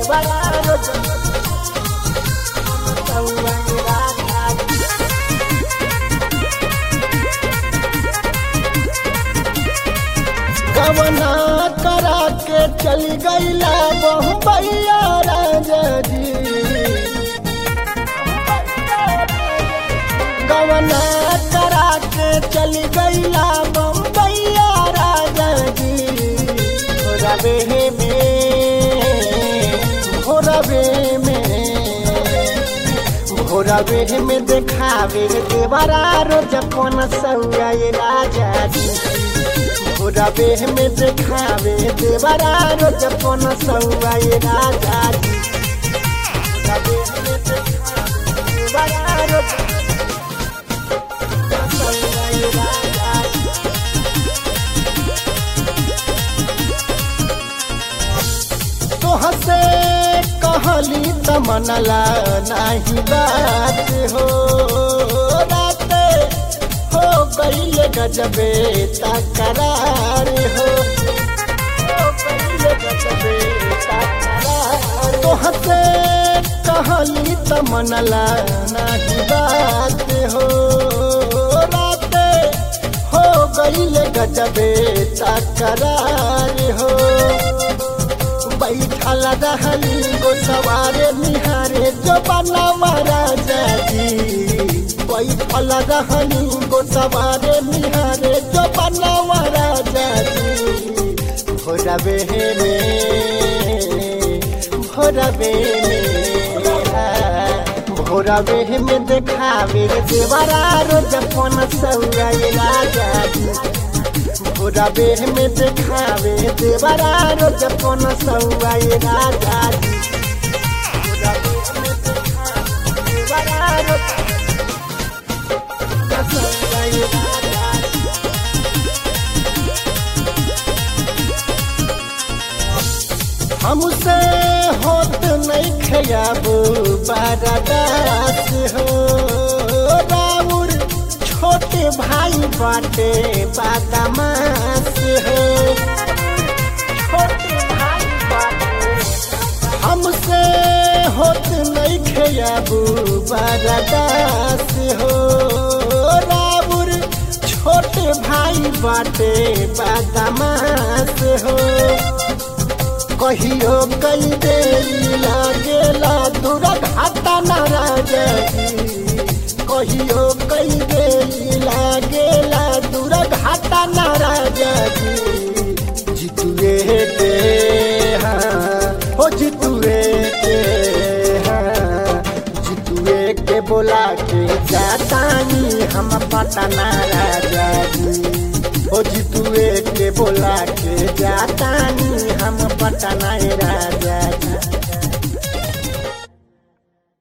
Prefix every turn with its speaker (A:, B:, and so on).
A: देवरा रोज सौआ राजा जी गवना करा के चल गईला बम्बैया राजा जी गवना करा के चल गईला बम्बैया राजा जी रवे में भोरवे में भोरवे में देखावे देवरा रोज पन सौआ राजा जी रबे में देखावे देवरा रोज पन सौआ राजा जी रबे में देखावे देवरा रोज पन सौआ राजा जी तोहसे कहली त मनला नाही बात हो रात हो गईल गजबे तकरार हो हो गईल गजबे तकरार तोहसे कहली त मनला नाही बात हो रात हो गईल गजबे तकरार हो बैठल रहली गो सवारे निहारे जो बना महाराजा जी बैठल रहली गो सवारे निहारे जो बना महाराजा जी भोरबे में भोरबे में भोरबे में देखावे देवरा रोज पन सौरा राजा जी पूरा बेह में देखावे देवरा रोज पन सौआ राजा जी पूरा बेह में देखावे देवरा रोज पन सौआ राजा जी हमसे होत नहीं खयाबू बारादास हो राउर छोटे भाई बाटे बादामास हो छोटे भाई बाटे हमसे होत नहीं खयाबू बारादास हो राउर छोटे भाई बाटे बादामास हो कहियो कई दे लागेला दूर घाटा नाराज कहियो कई दे लागेला दूर घाटा नाराज जितुए के हाँ हो जितुए के हाँ जितुए के बोला के जातानी हम पटना राजा जी ओ जितुए के बोला के जातानी हम पटना राजा